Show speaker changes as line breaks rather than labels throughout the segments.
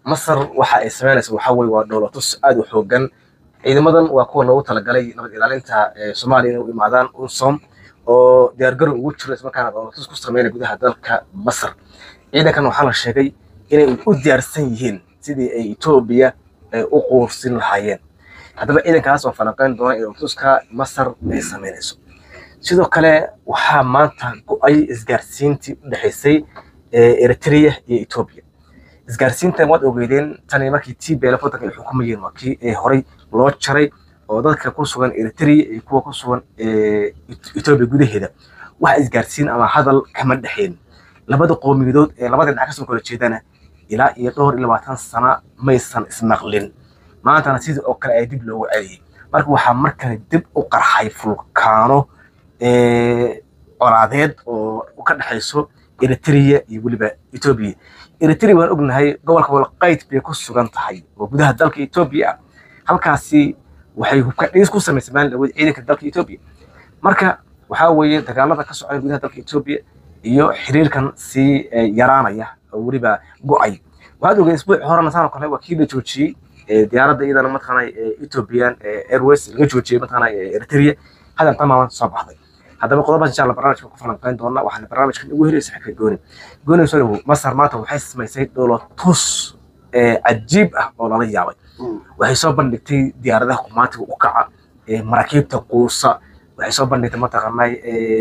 masar waxa ay samaynaysa waxa weye waa dhoolatus aad u xoogan ciidamadan waa kuwa loogu talagalay nabad ilaalinta ee soomaaliya inay u imaadaan unsom oo diyaargarow ugu jiro islamarkaana dhoolatus ku sameynaya gudaha dalka masar ciidankan waxaa la sheegay inay u diyaarsan yihiin sidii ay etoobiya u quursin lahaayeen haddaba ciidankaas oo falanqeyn doona in dhoolatuska masar ay sameynayso sidoo kale waxaa maanta go-ay isgaarsiintii u dhexaysay eritrea iyo etoobiya isgaarsiintan waad ogeydeen tani markii t b lf wadanka ay xukumayeen waa kii ee horey loo jaray oo dadka ku sugan eritrea iyo kuwa ku sugan etoobiya gudaheeda wax isgaarsiin ama hadal kama dhexeen labada qoomiyadood ee labada dhinac kasoo kala jeedana ilaa iyo dhowr iyo labaatan sana maysan ismaqlin maantana sidii oo kale ay dib loogu celiyey marka waxaa mar kale dib u qarxay fulkaano colaadeed oo ka dhexayso eritrea iyo weliba etoobiya eritrea waan ognahay gobolka walqayd bay ku sugan tahay oo gudaha dalka etoobiya ah halkaasi waxay hubka dhiis ku samaysay maalin dhaweed ciidanka dalka etoobiya marka waxaa weeye dagaalada ka socda gudaha dalka etoobiya iyo xiriirkan sii yaraanaya oo weliba go-ay waxaad ogey isbuuci horena saan oo kale waa kii la joojiyey diyaaradda iyadana mataqaana ethiopian airways laga joojiyey mataqaana eritrea hadan tamaama soo baxday haddaba qodobaas insha allah barnaamijka ku falanqeyn doona waxaana barnaamijkan ugu heleysa xagga gooni gooni soo dhawow masar maanta waxay samaysay dholotus cajiib ah oo lala yaabay waxay soo bandhigtay diyaaradaha qumaatiga u kaca maraakiibta quusa waxay soo bandhigtay mataqaanay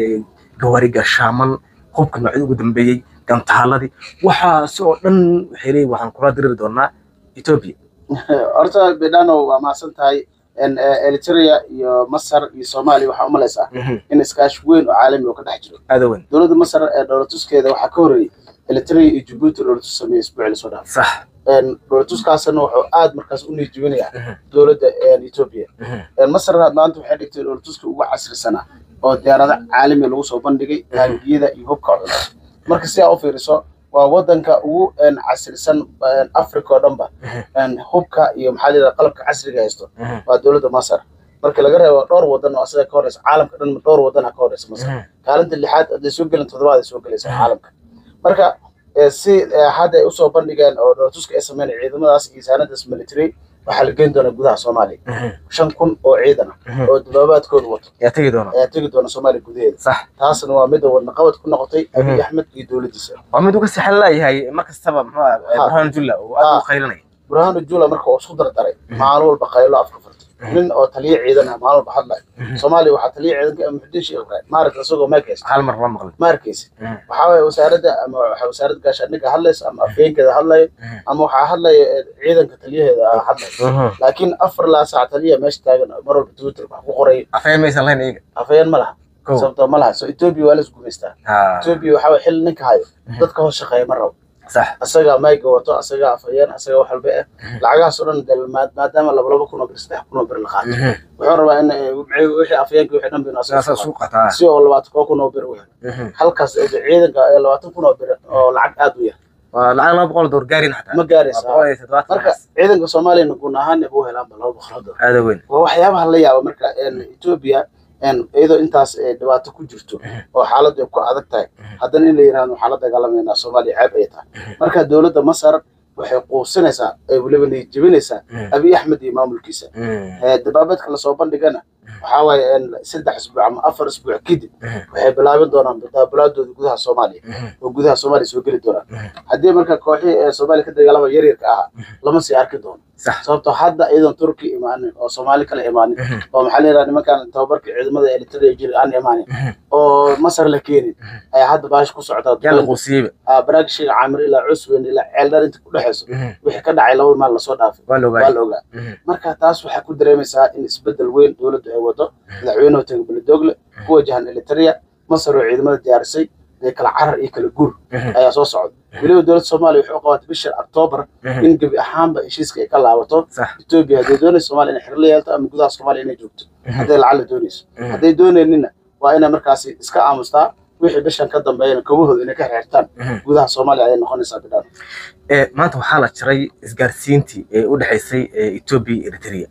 gawaari gashaaman hubka noocyada ugu dambeeyey gantaaladii waxaasi oo dhan waxay leeyihin waxaan kula diriri doonaa etoobiya
horta bedano waa mahadsan tahay eritrea iyo masar iyo soomaaliya waxaa umalaysaa in iskaashi weyn oo caalami oo ka dhex jiro
aada weyn
dowladda masar ee dhowlatuskeeda waxaa ka horreeyey eritrea iyo jabuuti dhowlatus sameeyey isbuuci lasoo dhaafay
sax
dhowlatuskaasna wuxuu aad markaas u niijibinayaa dowladda etoobiya masar maanta waxay dhigtay dhowlatuska ugu casrisanaa oo diyaarado caalami lagu soo bandhigay taangiyada iyo hubka culus marka si aa u fiiriso waa wadanka ugu casrisan africa oo dhanba hubka iyo maxaa layidhaha qalabka casriga haysto waa dowladda masar marka laga reebo dhowr wadan oo asaga ka horeysa caalamka dhan dhowr wadana ka horeysa masar kaalinta lixaad hadday soo gelin toddobaad ay soo gelaysa caalamka marka si hadda ay usoo bandhigeen oo dhowlatuska ay sameyn ciidamadaas iyo saanadaas military waxaa la geyn doonaa gudaha soomaaliya shan kun oo ciidan ah oo dabaabaadkooda wato
yaa tegi doona
ayaa tegi doona soomaaliya gudaheeda
sax
taasna waa mid wadnaqabad ku noqotay abiy axmed iyo dowladdiisa
waa mid uga sixan laayahay mar kastaba muxuu burhaan julla oo aad u qaylinaya
burhaanu jula marka uu isku dardaray maalin walba qaylo afka furtay nin oo taliye ciidan ah maalin walba hadlay soomaaliya waxaa taliye ciidanka muxudiin sheekh ibraahim maaragta isagoo ma arkaysa
hal mar lama maqlin
ma arkaysa waxaa waye wasaaradda ama waxaa wasaaradda gaashaandhigga hadlaysa ama afheenkeeda hadlayo ama waxaa hadlaya ciidanka taliyaheeda hadlayo laakiin afar laa saac taliya meesha taagan mar walba twitter wax ku qoray
afhayeen maysan lahayn iyaga
afhayeen ma laha sababtoo ma laha so etoobiya waa la isgumaystaa etoobiya waxaa waye xilli ninka hayo dadka hoos shaqeeya ma rabo
sax
asagaa mayga wato asagaa afhayeen asagaa wax walba ah lacagahaas oo dhan de maadaama laba laba kun oo bir saddex kun oo bir la qaato wuxuu rabaa in wixii afhayeenka wixii dhan binu asaga
suuqataa
si oo labaatan koo kun oo bir u helo halkaas ciidanka labaatan kun oo bir oo lacag aad u yar
waa lacag laba boqol door gaarin xataa
ma gaaraysa
boqol iyo toddobaatan
marka ciidanka soomaaliyana guun ahaan buu helaanba laba boqol oo door
aada weyn
waa waxyaabaha la yaaba marka etoobiya iyadoo intaas dhibaato ku jirto oo xaaladdu ay ku adag tahay haddana in la yidhahdo waxaan la dagaalamaynaa soomaaliya ceeb ay tahay marka dowladda masar waxay quusinaysaa ay weliba niyadjebinaysaa abiy axmed iyo maamulkiisa dabaabeedka lasoo bandhigana waxaa waaye saddex isbuuc ama afar isbuuc kadib waxay bilaabin doonaan daabulaadooda gudaha soomaaliya oo gudaha soomaaliya soo geli doonaan haddii marka kooxihii ee soomaaliya ka dagaalama yaryarka ahaa lama sii arki doono sababtoo hadda iyadoon turki imaanin oo soomaali kale imaanin oo maxaa la yidhaha nimankan tababarka ciidamada eritrea jiri aan imaanin oo masar la keenin ayaa hadda baash ku socdaa
yaa la quusiyeyba
baraagishiga caamir ilaa cusweyn ilaa ceeldhar inta ku dhexayso wixii ka dhacay labada maal lasoo dhaafay
waa la
waa
ogaay
la ogaa marka taas waxaa ku dareemaysaa in isbedel weyn dowladdu ay wado madaxweynuhu taga beledoogle ku wajahan eritrea masar oo ciidamada diyaarisay ee kala carar iyo kala guur ayaa soo socda weliba dowladda soomaaliya waxay u qabatay bisha octoobar in gebi ahaanba heshiiska ay ka laabato
sax
etoobiya hadday doonayso soomaaliya inay xirla yeelto ama gudaha soomaaliya inay joogto hadday lacag la doonayso hadday doonaynina waa inay markaasi iska aamustaa wixii bishan ka dambeeyana kobahooda inay ka xirxirtaan gudaha soomaaliya ayay noqonaysaa bidhaan
ee maanta waxaa la jiray isgaarsiintii ee u dhexaysay ee etoobiya iyo eritrea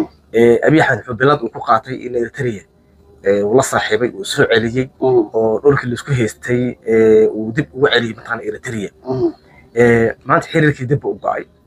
ee abiy axmed wuxuu bilad uu ku qaatay in eritrea ee uu la saaxiibay uu soo celiyey oo dhulkii laisku haystay ee uu dib ugu celiyey mataqaana eritrea ee maanta xiriirkii dib u go'ay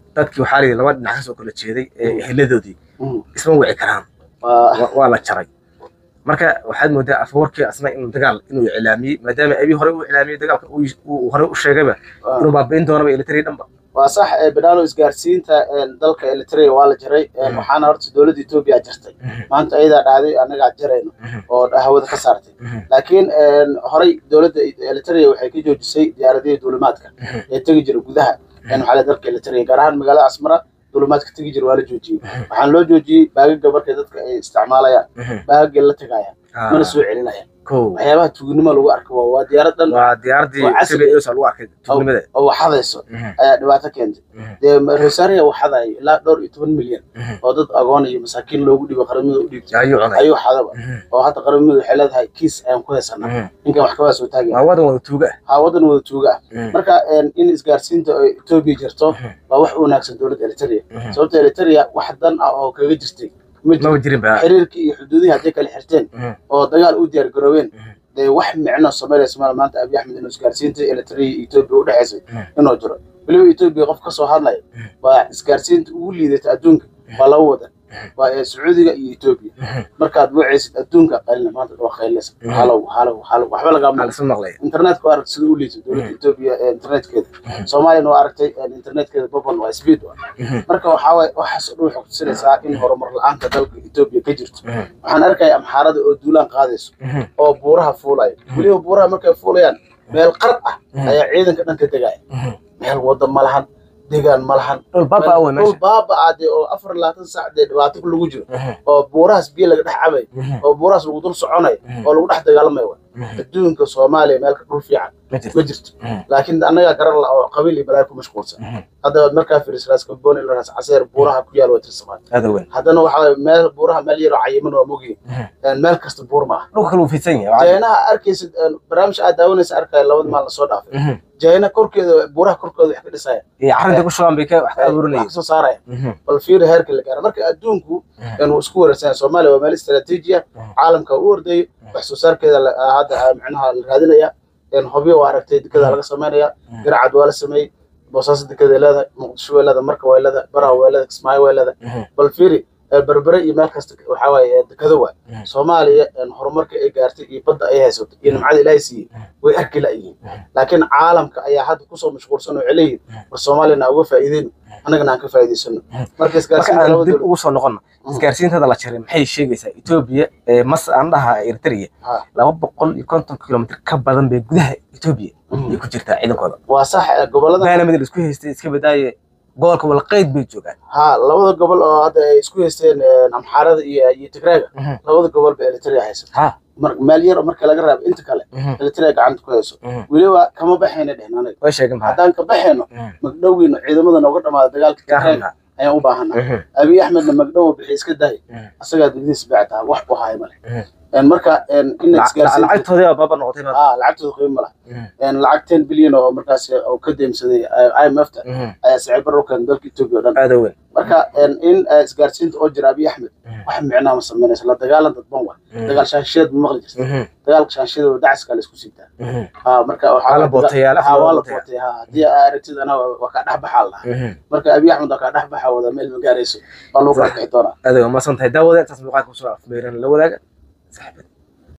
dadkii waxaa layidhi laba dhinac kasoo kala jeeday ee eheladoodii
Mm.
isma wici karaan
waa
Wa- waa la jaray marka waxaad moodaa afwarkii asna inuu dagaal inuu iclaamiyey maadaama abi hore u iclaamiyey dagaalka uu- uu hore u sheegayba
waa-
inuu baabi'in doonaba elitari dhanba
waa sax ee banaano isgaarsiinta een, dalka eritrea waa la jaray een,
Mhm.
waxaana horta dowladda etoobiya jartay maanta ayadaa dhahday annagaa jarayno oo hawada ka saartay laakiin een, horey dowladda eritrea waxay ka joojisay diyaaradihii duulimaadka ee tegi jira gudaha een, waxaa la dalka eritrea gaar ahaan magaalada asmara duulimaadka tegi jira waa la joojiyey waxaan loo joojiyey baagaga markay dadka ay isticmaalayaan baagagay la tagayaan mana soo celinayaan
kow
waxyaabaha tuugnimo lagu arko waa- waa diyaarad dhan
waa diyaaradii
waa casri.
Ethiopia Airways lagu arkay tuugnimada
oo waxadayso ayaa dhibaato keentay dee rosaria waxadayo ilaa dhowr iyo toban milyan oo dad agoon iyo masaakiin loogu dhibo qaramada u dhiibtay
ayuu cunay
ayuu xadaba oo hadda qaramadu waxay leedahay kiis ayaan ku haysanaa ninkan wax kabaa soo taagaya
waa wadan wada tuuga
haa wadan wada tuuga ah marka een, in isgaarsiinta ay etoobiya jirto waa wax u wanaagsan dowladda eritrea sababta eritrea wax dan ah oo kaga jirtay ma jiro
maba jirin ba
xiriirkii iyo xuduudihii hadday kala xirteen
Mhm.
oo dagaal u diyaar garoobeen dee wax micno samaynaya somalia maanta abiy axmed inuu isgaarsiinta eritrea iyo etoobiya u dhexaysay
Mhm.
inuu jiro weliba etoobiya qof ka soo hadlaya waa isgaarsiinta ugu liidata adduunka waa laba wadan waa ee sacuudiga iyo etoobiya markaad wacaysid adduunka qaylina maanta waa qaylinaysa
Mhm.
halow halow halow waxba lagama
alisma maqlay
internetka waa aragtay sida u liito dowladda
Mhm.
etoobiya ee internetkeeda soomaaliyana waa aragtay ee internetkeeda babon waa speed waa marka waxaa waaye waxaas oo dhan waxay kutusinaysaa in horumar la-aanta dalka etoobiya ka jirto waxaan arkaya amxaarada oo duulaan qaadayso oo buuraha fuulaya weliba buuraha markay fuulayaan meel qar ah ayaa ciidanka dhan ka degaya meel wada ma lahan degaan ma lahan
dhul baaba wey
dhul
meesha
baaba ah dee oo afar iyo labaatan saac dee dhibaato lagu jiro oo buurahaas biyo laga dhex cabay oo buurahaas lagu dul soconay oo lagu dhex dagaalamay wa adduunka soomaaliya meel ka dhul fiican
ma jirto
ma jirto laakiin annagaa garan la oo qabiil iyo balaayo ku mashquulsan hadda waad markaa fiiriso raas kamboon ila raas caseer buuraha ku yaal waa tirsamaan
aada weyn
haddana waxaa waaye meel buuraha meel yaroo cayiman waa mogyihin meel kasta buur ma ah
dhulka kale uu fidsan yahay
jaynaha arkaysid een, barnaamij aad daawanaysa arkaya labada maal lasoo dhaafay jayna korkeeda buuraha korkooda wax ka dhisaya
iyo carinta ku shubaan bay ka wax ka
wax
abuurinayeen
ka soo saaraya bal fiiri heerka la gaara marka adduunku een, wuu isku wareegsan yahay. soomaaliya waa meel istaraatiiji ah caalamka u ordayo wax soo saarkeeda la- ah, hadda ah, micnaha la raadinaya een, hobyo waa aragtay dekada laga samaynaya garacad waa la sameeyey boosaaso dekada ay leedahay muqdisho way leedahay marka way leedahay baraha way leedahay kismaayo way leedahay bal fiiri ee, berbere iyo meel kasta waxaa waaye ee, dekado waay soomaaliya een, horumarka ay gaartay iyo badda ay haysato iyo nimcada ilaahay siiyey way arki la'yihiin laakiin caalamka ayaa hadda kusoo mashquulsan oo celeyihin war soomaaliyana aan uga faa'iideyno annagana aan ka faa'iidaysano marka
marka
isgaarsiinta
aan
laba
dib
dowlad
ugu soo noqono isgaarsiintada la jaray maxay sheegaysaa etoobiya ee mas aan dhaha eritrea
Ha.
laba boqol iyo konton kilomitr ka badan bay gudaha etoobiya ay ku jirtaa ciidankooda
waa sax ee, gobollada
maana mid la isku haystay iska badaaye gobolka walqayd bay joogaan
ha labada gobol oo hadda ay isku haysteen een, amxaarada iyo iyo tigreega labada gobol ba eritrea haysato
ha
mar meel yar oo marka laga raabo inta kale eritrea gacanta ku hayso weliba kama baxayna dhehn anaga
way sheegin maxaa
haddaan ka baxayno magdhowgiina ciidamada nooga dhamaada dagaalka tigreega ayaan u baahanaa abiy axmedna magdhow bixi iska dahay asagaa degdiis bactaa wax u haay male Een, marka een, in isgaarsiinta
lacagtoodii baa baaba noqotay ba
ah lacagtooda qiimo ma laha lacag ten bilyan oo markaas oo ka deemsaday imf ta ayaa sicir barro keenay dalka etoobiya oo dhan
aada weyn
marka een, in eh, isgaarsiinta oo jira abiy axmed wax micnaa ma samaynaysa la dagaalan dadban wa dagaal shaanshiyeed ma maqli jirta dagaalka shaanshiyada oo dacaska la isku siibtaa Ah, marka waxaa
Waa la
daga-
bootayaa,
Ah, waa la
bootayaa.
bootay ha haddii aa aragtid anaa waa kaa dhex baxaa lahaa marka abiy axmed waa kaa dhex baxaa wada meel ma gaarayso waa lagu kala kixi doonaa
aada weyn maasan tahay daawada intaas muuqaalka kusoo afmeeran la wadaaga saxibada